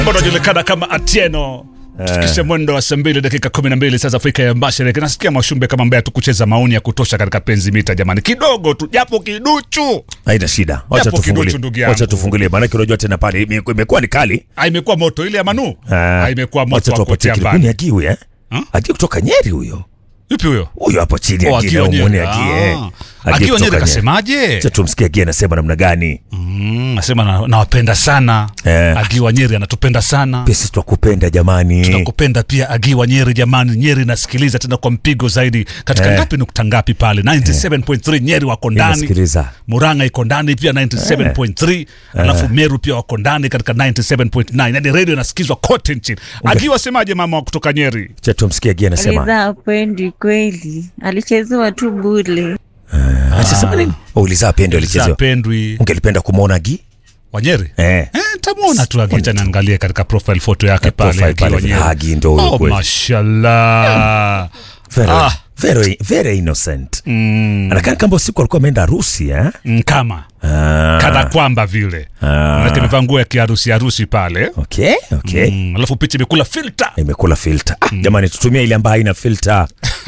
anajulikana kama Atieno tufikishe mwendo wa saa mbili dakika kumi na mbili sasa Afrika ya Mashariki. Nasikia Mashumbe kama mbaya tu kucheza maoni ya kutosha katika penzi mita, jamani, kidogo tu japo kiduchu. haina shida, wacha Japo kiduchu, tufungulie, ndugu yangu. wacha tufungulie, maanake unajua tena pale ime- imekuwa ni kali. Ah, imekuwa moto ile ya Manu, Ah, Ah, imekuwa moto wacha wa tuwapatie kutia kile. mbali. Huyu ni Agiwe eh? Ha? Agiwe kutoka Nyeri huyo, Yupi huyo? huyo hapo chini Oh, Agiwe, Agiwe au muone Nyeri. Agiwe, eh. Ah. Agiwe Agiwe Nyeri kutoka kasemaje? Acha tumsikie Agiwe anasema namna gani. Mm, Nasema na- nawapenda sana Eh. Agiwa Nyeri anatupenda sana Pia sisi twakupenda jamani. tunakupenda pia Agiwa Nyeri jamani. Nyeri nasikiliza tena kwa mpigo zaidi katika Eh. ngapi nukta ngapi pale 97.3 Nyeri wako ndani Inasikiliza. Murang'a iko ndani pia 97.3 alafu Meru pia wako ndani katika 97.9 yani redio inasikizwa kote nchini. Agiwa semaje mama wa kutoka Nyeri? Acha tumsikie Agiwe anasema. Aliza apendi kweli, alichezewa tu bule. Anasema nini? Uliza apende alichezewa. Pendwi Ungelipenda kumwona Agi? wa Nyeri Eh. Eh, tamwona tu Agicha niangalie katika profile photo yake Eh, pale profile pale Agiwa vile Nyeri. Agi ndo huyo Oh, kweli. mashallah. Very, Ah. very, very innocent. Mm, Anakaa kama usiku alikuwa ameenda harusi eh? mm, kama Ah. kana kwamba vile Ah. manake amevaa nguo ya kiharusi harusi pale Okay, okay. mm, alafu picha imekula filter imekula filter ah, jamani tutumie ile ambayo haina filter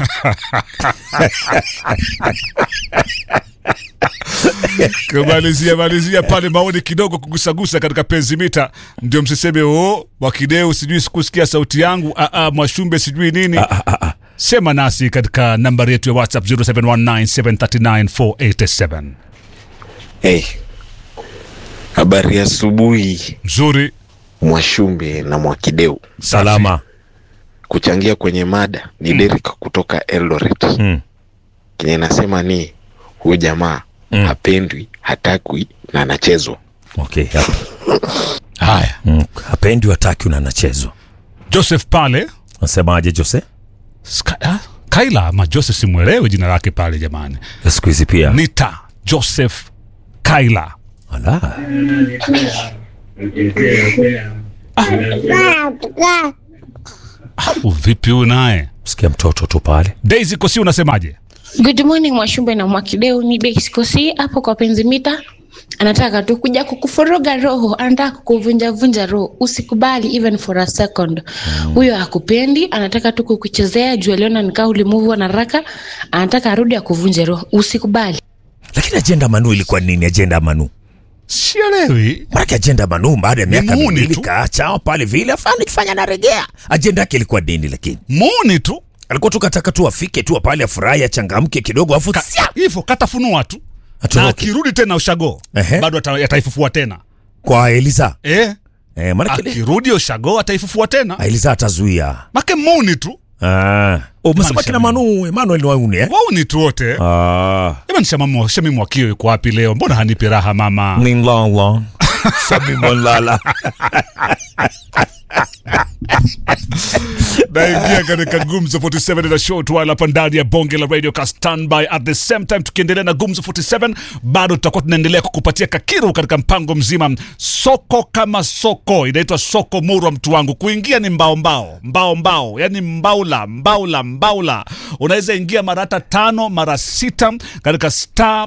kumalizia malizia pale maoni kidogo kugusagusa katika penzi mita ndio msiseme o wakideu sijui sikusikia sauti yangu aa, mwashumbe sijui nini sema nasi katika nambari yetu ya whatsapp 0719739487 Hey, habari ya asubuhi mzuri Mwashumbe na Mwakideu. salama Kuchangia kwenye mada ni Derek kutoka Eldoret. Mm. Kenye nasema ni huyu jamaa Mm. hapendwi, hatakwi na anachezwa. okay hapa. haya mm. hapendi wataki una anachezwa joseph pale nasemaje jose Ska, ah, kaila ama joseph simwelewe jina lake pale jamani siku hizi pia nita joseph kaila Ala. uvipi huyu naye sikia mtoto tu pale daisy kosi unasemaje Good morning Mwashumbe na Mwakideu, ni Beksikosi hapo kwa penzi mita. Anataka tu kuja kukufuruga roho, anataka kukuvunja vunja roho. Usikubali even for a second. Huyo hakupendi, anataka tu kukuchezea juu aliona nikaa ulimuvu na raka, anataka arudi akuvunje roho. Usikubali. lakini ajenda manu ilikuwa nini ajenda manu sielewi manake ajenda manu baada ya miaka muuni miwili tu. kaachao pale vile afani kifanya narejea ajenda yake ilikuwa nini lakini muni tu alikuwa tu kataka tu afike tu pale afurahi achangamke kidogo afu Ka- sia, hivyo katafunua tu na atoroke akirudi tena ushago Ehe. bado ata- ataifufua tena kwa Eliza eh, eh, manake akirudi ushago ataifufua tena Eliza atazuia make muni tu Ah. Oh, umesema Maanisha kina Manu, Emmanuel ni wauni eh? wauni tu wote Ah. jamani shamamu shamimu wakio yuko wapi leo mbona hanipi raha mama Ni lala. Sami molala. naingia katika gumzo 47 na short while hapa ndani ya bonge la radio ka standby at the same time tukiendelea na gumzo 47 bado tutakuwa tunaendelea kukupatia kakiru katika mpango mzima soko kama soko inaitwa soko murwa mtu wangu kuingia ni mbao mbao mbao mbao yani mbaula mbaula mbaula unaweza ingia mara hata tano mara sita katika star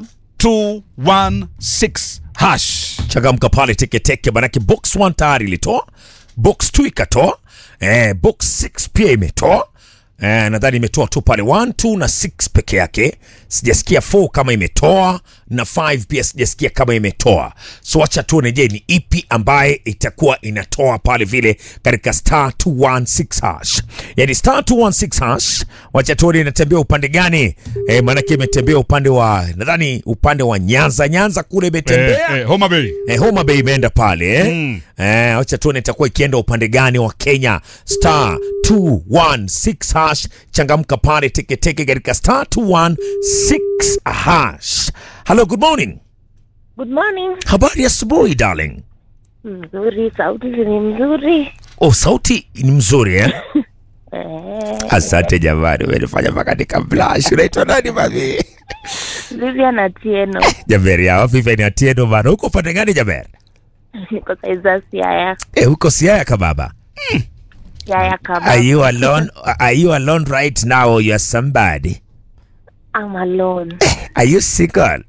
216 hash Changamka pale teketeke manake box 1 tayari ilitoa. Box 2 ikatoa. Eh, box 6 pia imetoa. Eh, nadhani imetoa tu pale 1, 2 na 6 peke yake. Sijasikia 4 kama imetoa na 5 pia sijasikia kama imetoa. So acha tuone je ni ipi ambaye itakuwa inatoa pale vile katika star 216 hash. Yaani star 216 hash. Wacha tuone inatembea upande gani? Eh, maanake imetembea upande wa nadhani upande wa Nyanza Nyanza kule imetembea. eh, eh, Homa Bay Eh, Homa Bay imeenda pale eh? Mm. Eh, acha tuone itakuwa ikienda upande gani wa Kenya. Star 216 hash, changamka pale teketeke katika star 216 hash. Hello, good morning. Good morning. Habari ya asubuhi darling. Mzuri, sauti ni mzuri. Oh, sauti ni mzuri eh? Eh, Asante jamani, umenifanya mpaka nikablash. Unaitwa nani mami? Vivian Atieno. Jaber ya Vivian Atieno bana. Uko upande gani Jaber? Niko saiza Siaya. Eh, uko Siaya kababa. Siaya kama. Are you alone? Are you alone right now or you are somebody? I'm alone. Are you single?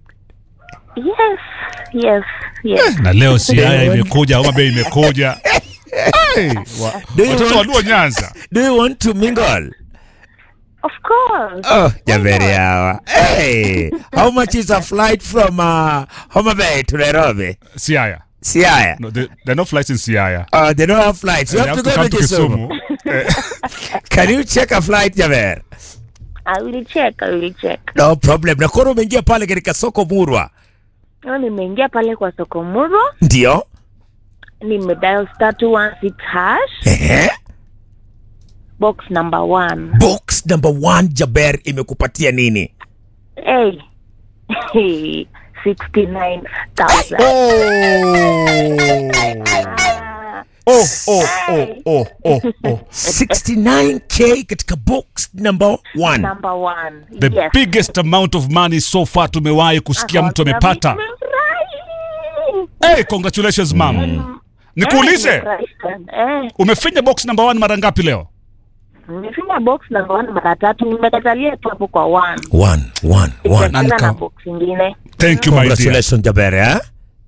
Yes. Yes. Yes. na leo siaya imekuja Homa Bay imekuja Hey, wa- Do you watoto want- waluo Nyanza. Do you want to mingle? Of course. Oh, Javeri hawa. Hey, how much is a flight from uh, Homa Bay to Nairobi? Siaya. Siaya. No, there, there are no flights in Siaya. Uh, they don't have flights. You They have, to go to Kisumu. Can you check a flight, Javer? I will check, I will check. No problem. Na koro umeingia pale katika soko Murwa. Leo nimeingia pale kwa soko Muro, Ndio. nimedial star 216 hash, Ehe. box number one. Box number one Jaber imekupatia nini? Hey. Hey. 69,000. Oh. Oh, oh, oh, oh, oh, oh. 69k katika box number one. Number one. The yes. biggest amount of money so far tumewahi kusikia mtu amepata. Nimefurahi. Hey, congratulations mam. Nikuulize, Nimefurahi sana. Eh, umefinya box number one mara ngapi leo? nimefinya box number one mara tatu, nimekatalia tu hapo kwa one. One, one, one. Tena Nanika- na box ingine. Thank you my dear. Congratulations Jaber, eh?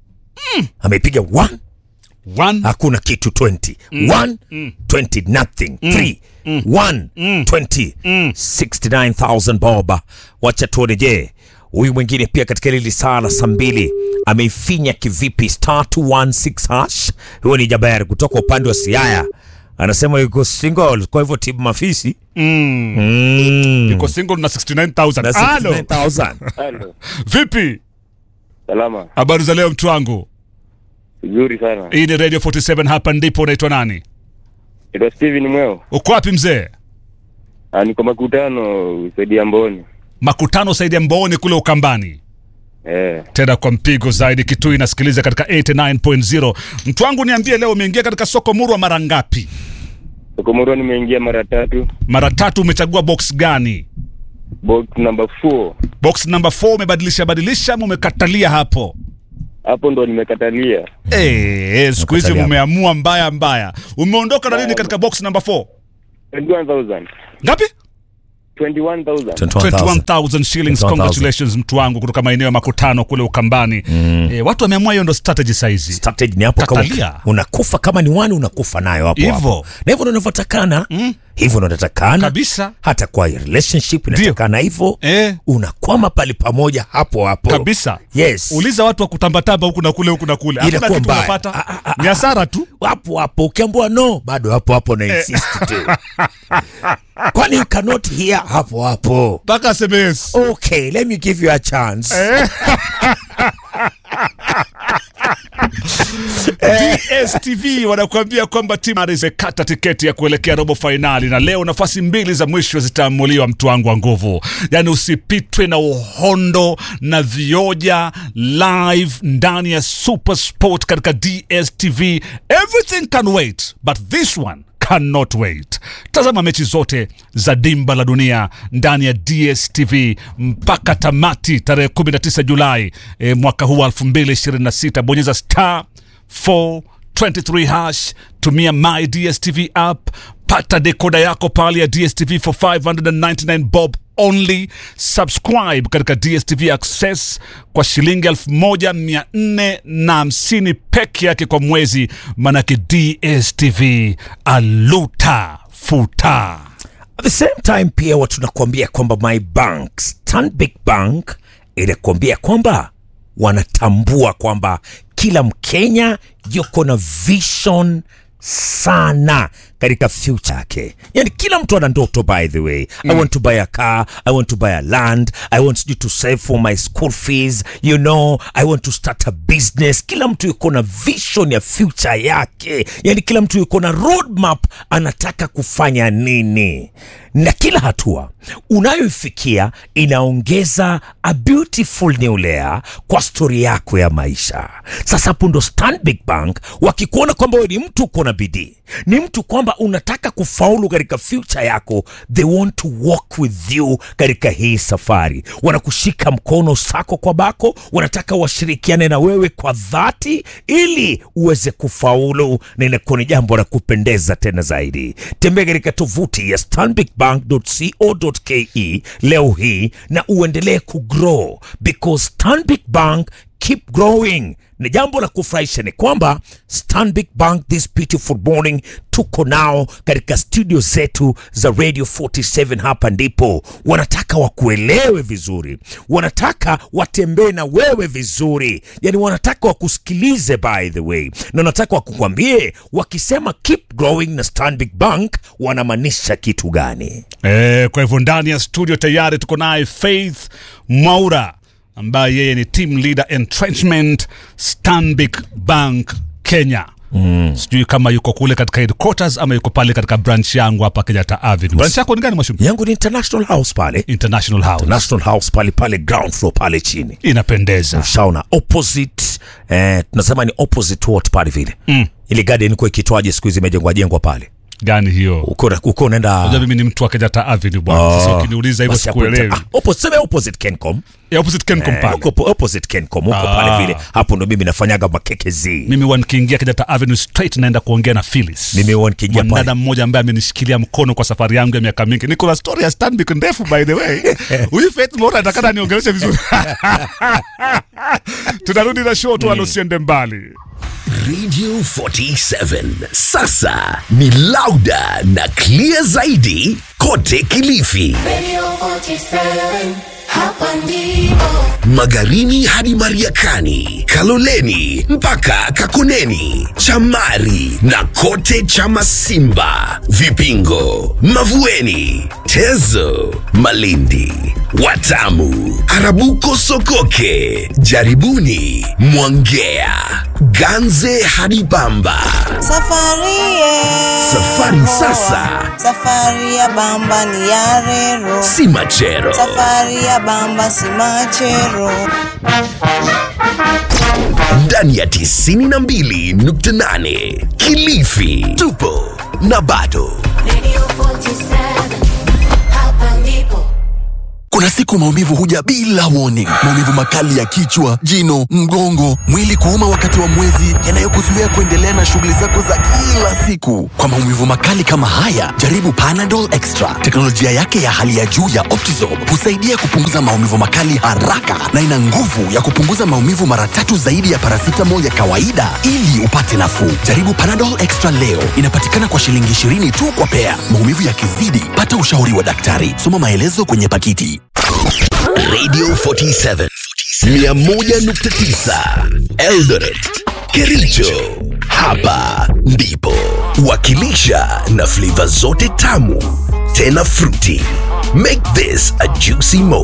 Amepiga one, One, hakuna kitu 20. One, 20 nothing. Three, one, 20. 69,000 bob. Wacha tuone je. Huyu mwingine pia katika lili saa la saa mbili ameifinya kivipi star 216 hash. Huyo ni Jaber kutoka upande wa Siaya. Anasema yuko single kwa hivyo timu mafisi. mm, Mm. uko single na 69,000. Na Halo, 69,000. Halo, vipi? salama. Habari za leo mtu wangu? Vizuri sana. Hii ni Radio 47 hapa ndipo unaitwa nani? Naitwa Steven Mweo. Uko wapi mzee? Ah, niko makutano usaidia Mboni. Makutano Saidi ya Mbooni kule Ukambani. Eh, tena kwa mpigo zaidi kitu inasikiliza katika 89.0 mtu wangu niambie leo umeingia katika soko murwa mara ngapi Sokomoro nimeingia mara tatu. mara tatu umechagua box gani Box number 4. box number 4 umebadilisha badilisha ama umekatalia hapo Hapo ndo nimekatalia. Eh, siku hizi Umekatalia. umeamua mbaya mbaya umeondoka na nini katika box number 4 21,000. ngapi 21,000. 21000 shillings 21,000. congratulations mtu wangu kutoka maeneo ya makutano kule ukambani eh, watu wameamua hiyo ndo strategy saizi strategy ni hapo kama Katalia. unakufa kama ni wani unakufa nayo hapo Hivyo. hapo. na hivyo ndo inavyotakana hivyo ndo inatakana kabisa hata kwa relationship inatakana hivyo eh, unakwama pale pamoja hapo hapo kabisa yes uliza watu wa kutambatamba huku na kule huku na kule hakuna Inakuwa kitu mbaya. unapata Ah, ah, ah, ni hasara tu hapo hapo ukiambua no bado hapo hapo na insist tu kwani you cannot hear hapo hapo mpaka aseme yes okay let me give you a chance DSTV wanakuambia kwamba timu zimekata tiketi ya kuelekea robo fainali, na leo nafasi mbili za mwisho zitaamuliwa, mtu wangu wa nguvu. Yaani usipitwe na uhondo na vioja live ndani ya Super Sport katika DSTV. Everything can wait but this one cannot wait. Tazama mechi zote za dimba la dunia ndani ya DSTV mpaka tamati tarehe 19 Julai e, mwaka huu wa 2026. Bonyeza star 423 hash, tumia my DSTV app, pata dekoda yako pale ya DSTV for 599 bob only. Subscribe katika DSTV Access kwa shilingi 1450 peke yake kwa mwezi, manake DSTV aluta futa. At the same time pia watu tunakuambia kwamba my bank Stanbic Bank inakuambia kwamba wanatambua kwamba kila Mkenya yuko na vision sana katika future yake yani kila mtu ana ndoto by the way i want to buy a car i want to buy a land i want you to save for my school fees you know i want to start a business kila mtu yuko na vision ya future yake yani kila mtu yuko na roadmap anataka kufanya nini na kila hatua unayoifikia inaongeza a beautiful new layer kwa stori yako ya maisha sasa hapo ndo stanbic bank wakikuona kwamba wewe ni mtu uko na bidii ni mtu kwamba unataka kufaulu katika future yako they want to walk with you katika hii safari wanakushika mkono sako kwa bako wanataka washirikiane na wewe kwa dhati ili uweze kufaulu na inakuwa ni jambo la kupendeza tena zaidi tembea katika tovuti ya stanbicbank.co.ke leo hii na uendelee kugrow because stanbic bank keep growing na jambo la kufurahisha ni kwamba Stanbic Bank this beautiful morning tuko nao katika studio zetu za Radio 47 hapa ndipo wanataka wakuelewe vizuri, wanataka watembee na wewe vizuri, yani wanataka wakusikilize by the way, na wanataka wakukwambie wakisema keep growing na Stanbic Bank wanamaanisha kitu gani? E, kwa hivyo ndani ya studio tayari tuko naye Faith Mwaura ambaye yeye ni team leader entrenchment Stanbic Bank Kenya. Mm. Sijui kama yuko kule katika headquarters ama yuko pale katika branch yangu hapa Kenyatta Avenue. Branch yako ni gani Mwashumbe? Yangu ni International House pale, International House. National House pale pale ground floor pale chini Inapendeza. shaona opposite eh, tunasema ni opposite what pale vile mm. ile garden iko ikitwaje siku hizi imejengwa jengwa pale Gani hiyo? uko uko unaenda Unajua mimi ni mtu wa Kenyatta Avenue bwana. Sasa ukiniuliza hivyo basi hapo sikuelewi. nita- ah, opposite, sema opposite Kencom Ya opposite Kencom Eh, pale. uko opposite Kencom huko Ah. pale vile hapo ndo mimi nafanyaga makekezi Mimi huwa nikiingia Kenyatta Avenue straight naenda kuongea na Phyllis. Mimi huwa nikiingia Mwanadada pale. mmoja ambaye amenishikilia mkono kwa safari yangu ya miaka mingi. Niko na story ya Stanbic ndefu by the way. Huyu Faith Mora atakana niongeleshe vizuri. Tunarudi na show tu wala usiende mbali. Radio 47 sasa ni lauda na clear zaidi kote Kilifi, Radio 47, hapa ndipo. Magarini hadi Mariakani, Kaloleni mpaka Kakoneni, Chamari na kote Chamasimba, Vipingo, Mavueni, Tezo, Malindi, Watamu, Arabuko, Sokoke, Jaribuni, Mwangea, Ganze hadi Bamba. Safari ye. Safari sasa. Safari ya bamba ni ya rero. Si machero. Safari ya bamba si machero. ndani ya 92.8 Kilifi tupo na bado Radio 47, hapa ndipo. Kuna siku maumivu huja bila warning. Maumivu makali ya kichwa, jino, mgongo, mwili kuuma wakati wa mwezi, yanayokuzuia kuendelea na shughuli zako za kila siku. Kwa maumivu makali kama haya, jaribu Panadol Extra. Teknolojia yake ya hali ya juu ya Optizorb husaidia kupunguza maumivu makali haraka na ina nguvu ya kupunguza maumivu mara tatu zaidi ya paracetamol ya kawaida ili upate nafuu. Jaribu Panadol Extra leo. Inapatikana kwa shilingi 20 tu kwa pea. Maumivu yakizidi, pata ushauri wa daktari. Soma maelezo kwenye pakiti. Radio 47 101.9 Eldoret Kericho hapa ndipo wakilisha na flavor zote tamu tena fruity make this a juicy moment